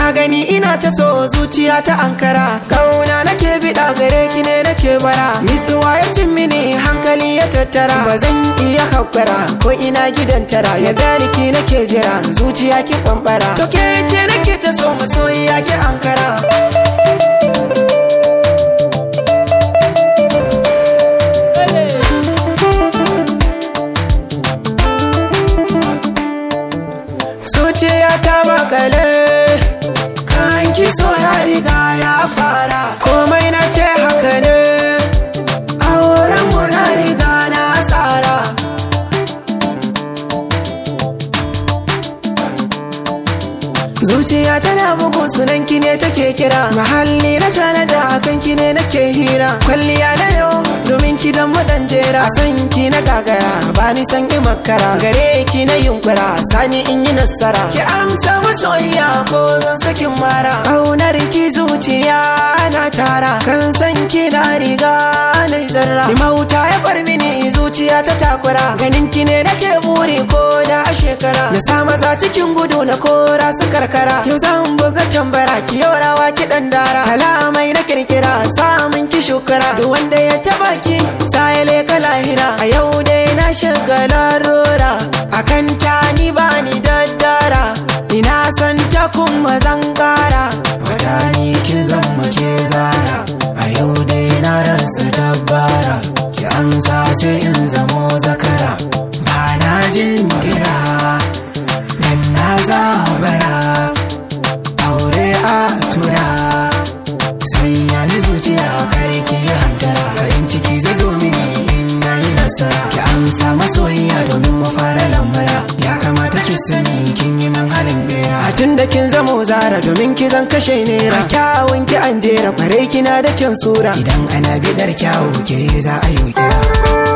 gani ina ta so zuciya ta ankara kauna nake biɗa gare ki ne nake bara nisuwa ya cin mini hankali ya tattara ba zan iya haƙura ko ina gidan tara ya gani ki nake jira zuciya ki ɓamɓara to ke ce nake ta so masoyiya ki ankara zuciya ta makale kan ki so ya riga ya fara komai na ce haka ne auren mu na riga na tsara zuciya tana bugu sunan ki ne take kira mahalli na tana da hakan ki ne nake hira kwalliya na yau domin ki dan madan jera san ki na gagara ba ni san in makara gare ki na yunkura sani in yi nasara ki amsa masoyiya ko zan sakin mara kaunar ki zuciya na tara kan san ki na riga na zarra ni mauta ya bar mini zuciya ta takura ganin ki ne nake buri ko da shekara na sa maza cikin gudu na kora su karkara yau zan buga tambara ki yau rawa ki dan dara kalamai na kirkira samun ki shukura duk wanda ya taba ki sai leka lahira a yau dai na shiga larura akan ta ni ba ni daddara ina san ta kuma zan kara wata ni kin zama ke zara a yau dai na rasa dabbara ki amsa sai in zamo zakara ba na jin kira dan na zabara aure a tura sanya ni zuciya kare ki hantara farin ciki zai zo mini in nayi nasara ki amsa masoyiya domin mu fara lambara ya kamata ki sani kin yi min halin bera a tun da kin zamo zara domin ki zan kashe nera kyawun ki an jera kware kina da kyan sura idan ana bidar kyawu ke za a yi kira